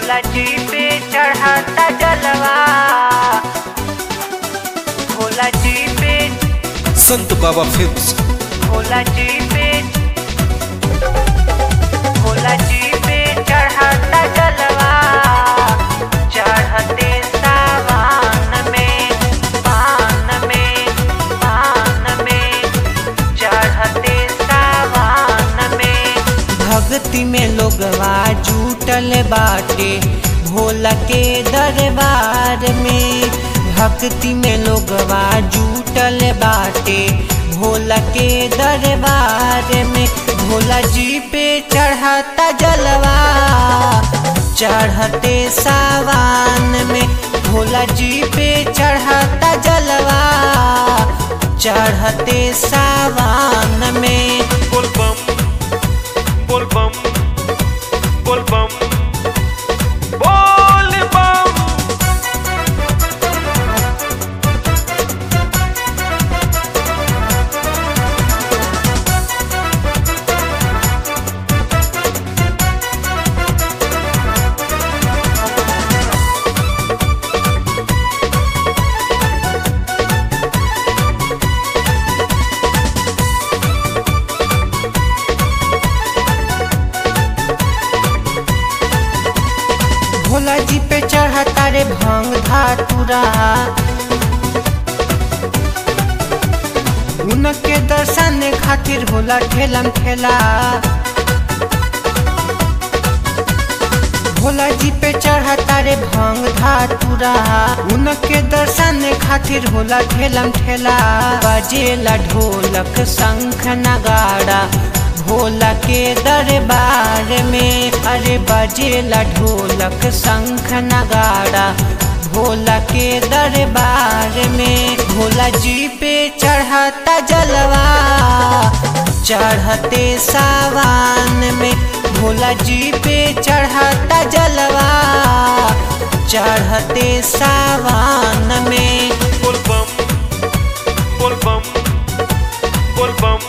भोला जी पे चढ़ाता जलवा भोला जी पे संत बाबा फिल्म्स भोला जी पे भोला जी पे चढ़ाता जलवा चढ़ते सावन में पान में पान में चढ़ते सावन में भक्ति में लोगवा जुटल बाटे भोला के दरबार में भक्ति में लोगवा जुटल बाटे भोला के दरबार में भोला जी पे चढ़ाता जलवा चढ़ते सावन में भोला जी पे चढ़ाता जलवा चढ़ते सावन में बोल बम बोल बम बोल बम बोल बम भोला जी पे चढ़ता रे भांग धातुरा उनके दर्शन खातिर होला ठेलम ठेला भोला जी पे चढ़ता रे भांग धातुरा उनके दर्शन खातिर होला ठेलम ठेला बजेला ढोलक शंख नगाड़ा भोला के दरबार में अरे बजेला ढोलक शंख नगाड़ा भोला के दरबार में भोला जी पे चढ़ता जलवा चढ़ते सावन में भोला जी पे चढ़ता जलवा चढ़ते सावन में बोल बम बोल बम बोल बम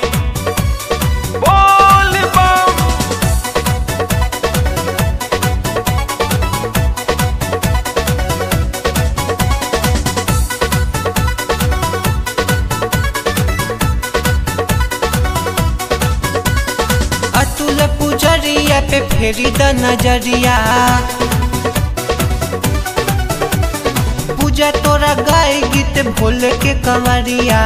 बोल बम अतुल पुजरिया पे फेरी द नजरिया पूजा तोरा गाय गीत भोल के कंवरिया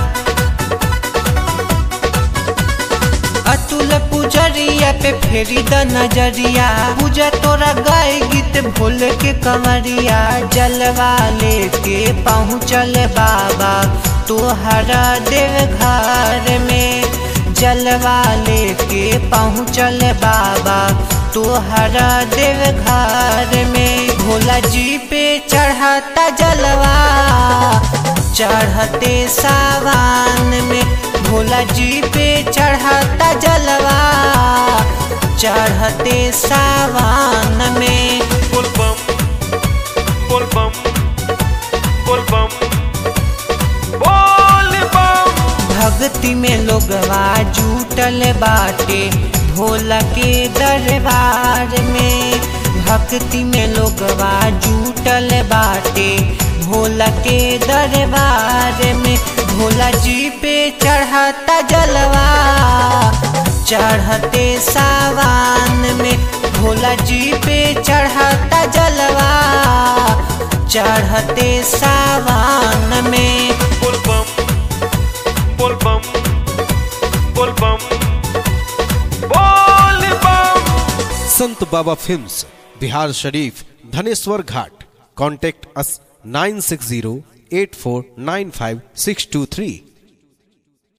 अतुल पुजरिया पे फेरी द नजरिया पूजा तोरा गाय गीत भोल के कंवरिया जलवा लेके पहुँचल बाबा तोहरा देव घर में जलवा लेके पहुँचल बाबा तोहरा देव घर में भोला जी पे चढ़ता जलवा चढ़ते सावन में भोला जी पे चढ़ता जलवा चढ़ते सावन में बोल बम बोल बम बोल बम बोल बम भक्ति में लोगवा जुटल बाटे भोला के दरबार में भक्ति में लोगवा जुटल बाटे भोला के दरबार में भोला जी पे चढ़ता जलवा चढ़ते सावन में भोला जी पे चढ़ता जलवा चढ़ते सावन में बोल बम बोल बम बोल बम बोल बम संत बाबा फिल्म्स बिहार शरीफ Dhaneshwar Ghat contact us nine six zero eight four nine five six two three